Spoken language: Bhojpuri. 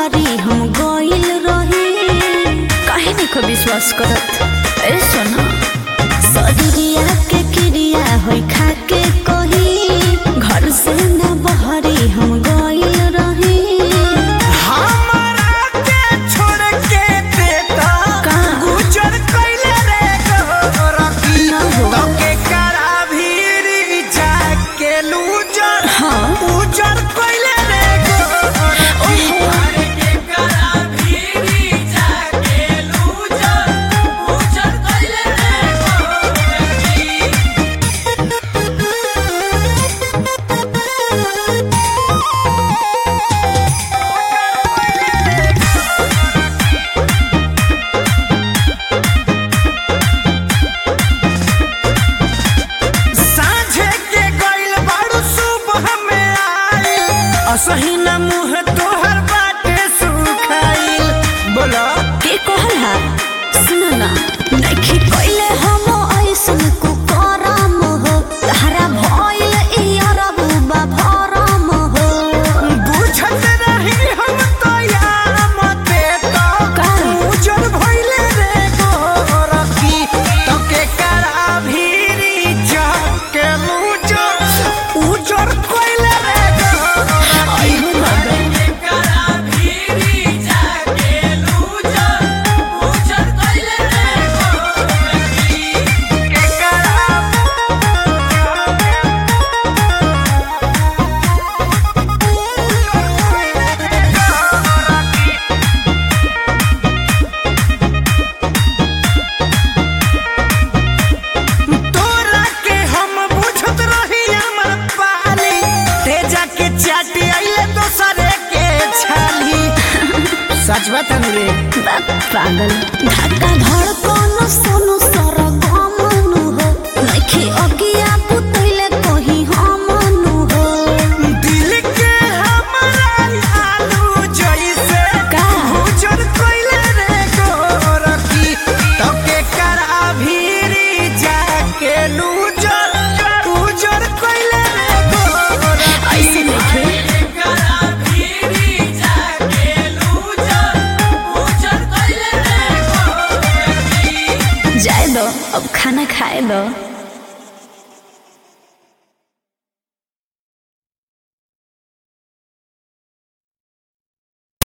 बहरी हम गइल रही काहे नहीं को विश्वास करत ए सोना सदिया के क्रिया होई खा के कही घर से न बहरी हम गइल रही हमरा के छोड़ के देता का? गुजर कइले रे गोरखी ना हो। तो के करा भीरी जाके लूजर हाँ। उजर कइले रे गोरखी ओहो। अरे के करा भीरी जाके लूजर उजर कइले रे गोरखी साँझे के गइल बारू सुबह में आइल असही न मुँह तोहर बाटे सुखाइल बोला के कहल हा सुन ना नइखे कइले हम ऐसन को करम हो तारा भइल ई अरब बा भरम हो बुझत रही हम तो यार मते तो का? उजर भइले रे गोरखी तो के करा भीरी जाके उजर उजर कइले रे गोरखी आइहो बाबा तोरा के हम बुझत रही हमर पाली तेजा के चाटी आइले दोसरे के छाली सच बता रे बाप पागल धक्का धड़कन सोनु सर गमनु हो नइखे अगिया पुतैले कहीं हमनु हो दिल के हमरा आलू जैसे का? उजर कइले रे गोरखी तो के करा भीरी जाके लूजर उजर कइले रे गोरखी ऐसे नइखे जाए दो अब खाना खाए दो